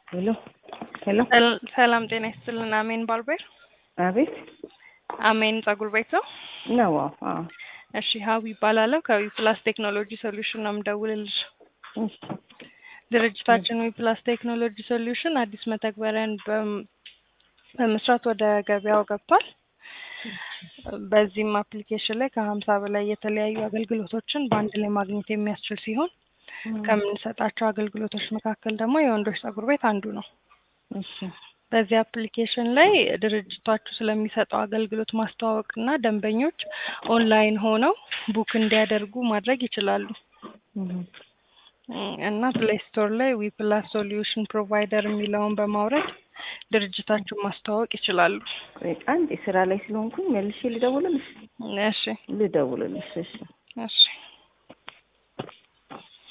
ሄሎ ሄሎ ሰል- ሰላም ጤና ይስጥልን። አሜን ባርቤር አቤት አሜን ጸጉር ቤት ነው። ነው አዎ እሺ ሀዊ ይባላለሁ ከዊ ፕላስ ቴክኖሎጂ ሶሉሽን ነው የምደውልልሽ። እሺ ድርጅታችን ዊ ፕላስ ቴክኖሎጂ ሶሉሽን አዲስ መተግበሪያን በም- በመስራት ወደ ገበያው ገብቷል። በዚህም አፕሊኬሽን ላይ ከሀምሳ በላይ የተለያዩ አገልግሎቶችን በአንድ ላይ ማግኘት የሚያስችል ሲሆን ከምንሰጣቸው አገልግሎቶች መካከል ደግሞ የወንዶች ጸጉር ቤት አንዱ ነው። እሺ በዚህ አፕሊኬሽን ላይ ድርጅታችሁ ስለሚሰጠው አገልግሎት ማስተዋወቅ እና ደንበኞች ኦንላይን ሆነው ቡክ እንዲያደርጉ ማድረግ ይችላሉ። እህ እም፣ እና ፕሌይ ስቶር ላይ ዊ ፕላስ ሶሉሽን ፕሮቫይደር የሚለውን በማውረድ ድርጅታችሁን ማስተዋወቅ ይችላሉ። ቆይ አንዴ ስራ ላይ ስለሆንኩኝ መልሼ ልደውልልሽ እሺ ልደውልልሽ እሺ እሺ